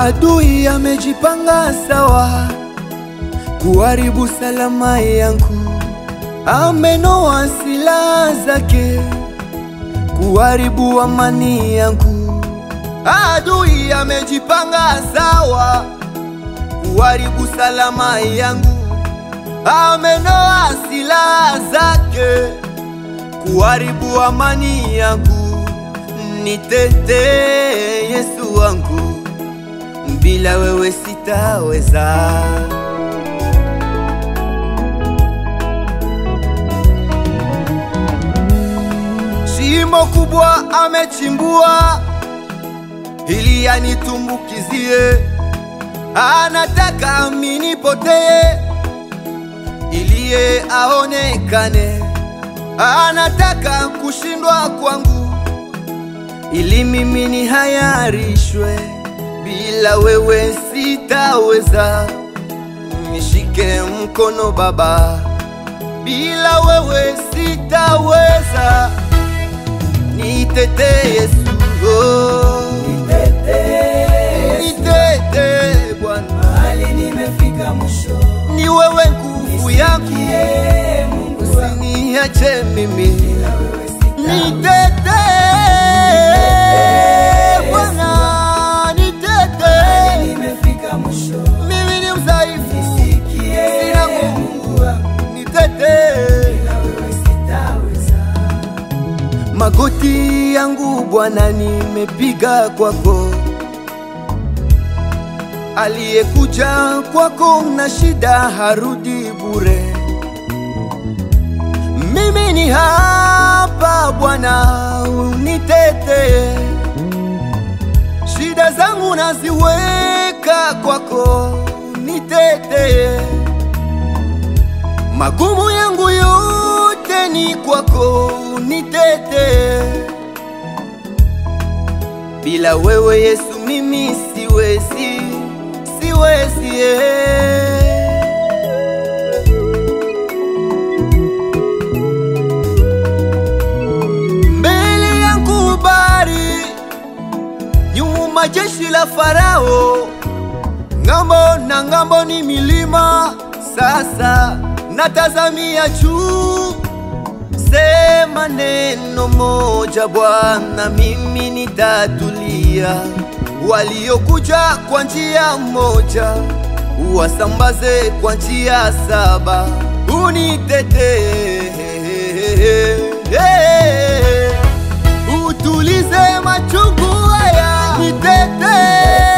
Adui amejipanga sawa kuharibu salama yangu, amenoa silaha zake kuharibu amani yangu. Adui amejipanga sawa kuharibu salama yangu, amenoa silaha zake kuharibu amani yangu. Nitetee Yesu wangu, bila wewe sitaweza. Shimo kubwa amechimbua ili anitumbukizie, anataka minipotee ili yeye aonekane, anataka kushindwa kwangu ili mimi nihayarishwe. Bila wewe sitaweza, nishike mkono Baba, bila wewe sitaweza, nitetee Yesu, oh. nitetee Bwana, Mahali nimefika mwisho, ni wewe nguvu yangu, nisikie Mungu wangu, usiniache mimi bila wewe sitaweza. Nitetee Bwana, nitetee. Nimefika mwisho, Mimi ni mdhaifu, nisikie Sina nguvu. Mungu wangu, nitetee. bila wewe sitaweza. Magoti yangu Bwana nimepiga kwako, aliyekuja kwako na shida harudi bure. Mimi ni hapa Bwana, unitetee. Shida zangu naziweka kwako, unitetee. Magumu yangu yote ni kwako, unitetee. Bila wewe Yesu mimi siwezi, siwezi eh. Mbele yangu bahari, nyuma jeshi la Farao, ng'ambo na ng'ambo ni milima. Sasa natazamia juu, sema neno moja Bwana, mimi nitatulia. Waliokuja kwa njia moja, uwasambaze kwa njia saba, unitetee utulize machungu haya, nitetee